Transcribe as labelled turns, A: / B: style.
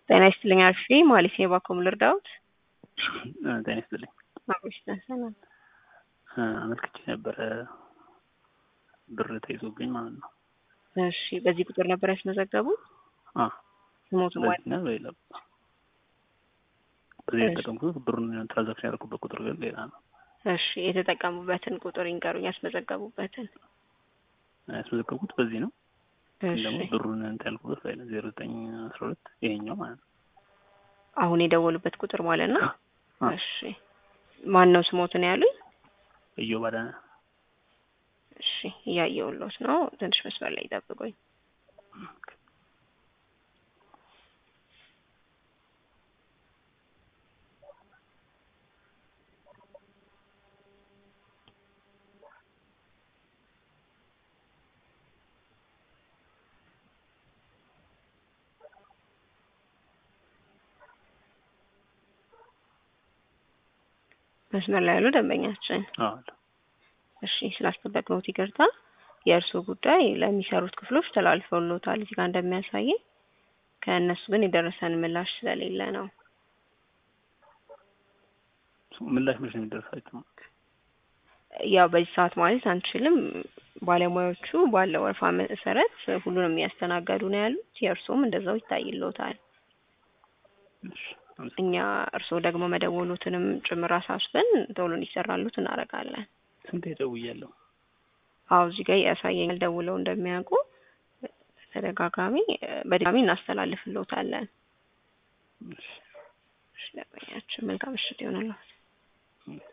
A: ጤና ይስጥልኝ አልፌ ማለት ነው። ባኮም ልርዳውት
B: ጤና ይስጥልኝ።
A: አብሮሽ ተሰናል
B: አመልክቼ ነበረ ብር ተይዞብኝ ማለት ነው።
A: እሺ፣ በዚህ ቁጥር ነበር ያስመዘገቡት?
B: አ
A: ስሞቱ ማለት
B: በዚህና በሌላ በዚህ የተጠቀምኩት ብሩን ትራንዛክሽን ያደረኩበት ቁጥር ግን ሌላ ነው።
A: እሺ፣ የተጠቀሙበትን ቁጥር ይንገሩኝ፣ ያስመዘገቡበትን።
B: ያስመዘገብኩት በዚህ ነው። ግን
A: እሺ፣
B: ደግሞ ብሩን እንትን ያልኩበት ላይ ነው ዜሮ ዘጠኝ አስራ ሁለት ይሄኛው ማለት ነው።
A: አሁን የደወሉበት ቁጥር ማለት ነው።
B: አ
A: እሺ፣ ማን ነው ስሞትን ያሉኝ?
B: እዮብ አዳነ
A: እሺ፣ እያየሁሎት ነው። ትንሽ መስመር ላይ ይጠብቁኝ። መስመር ላይ ያሉ ደንበኛችን
B: አዎ
A: እሺ ስላስጠበቅነዎት ይቅርታ። የእርስዎ ጉዳይ ለሚሰሩት ክፍሎች ተላልፈውልዎታል እዚህ ጋር እንደሚያሳየኝ። ከእነሱ ግን የደረሰን ምላሽ ስለሌለ ነው።
B: ምላሽ መች ነው የሚደርሳቸው?
A: ያው በዚህ ሰዓት ማለት አንችልም። ባለሙያዎቹ ባለው ወረፋ መሰረት ሁሉንም እያስተናገዱ ነው ያሉት። የእርስዎም እንደዛው ይታይልዎታል።
B: እሺ አመሰግናለሁ።
A: እኛ እርስዎ ደግሞ መደወሉትንም ጭምር አሳስበን ቶሎ እንዲሰራሉት እናደርጋለን።
B: ስንቴ ደውያለሁ።
A: አዎ እዚህ ጋር ያሳየኛል ደውለው እንደሚያውቁ ተደጋጋሚ በድጋሚ እናስተላልፍልዎታለን።
B: እሺ
A: እሺ ደንበኛችን መልካም ምሽት ይሆንልዎት።
B: እሺ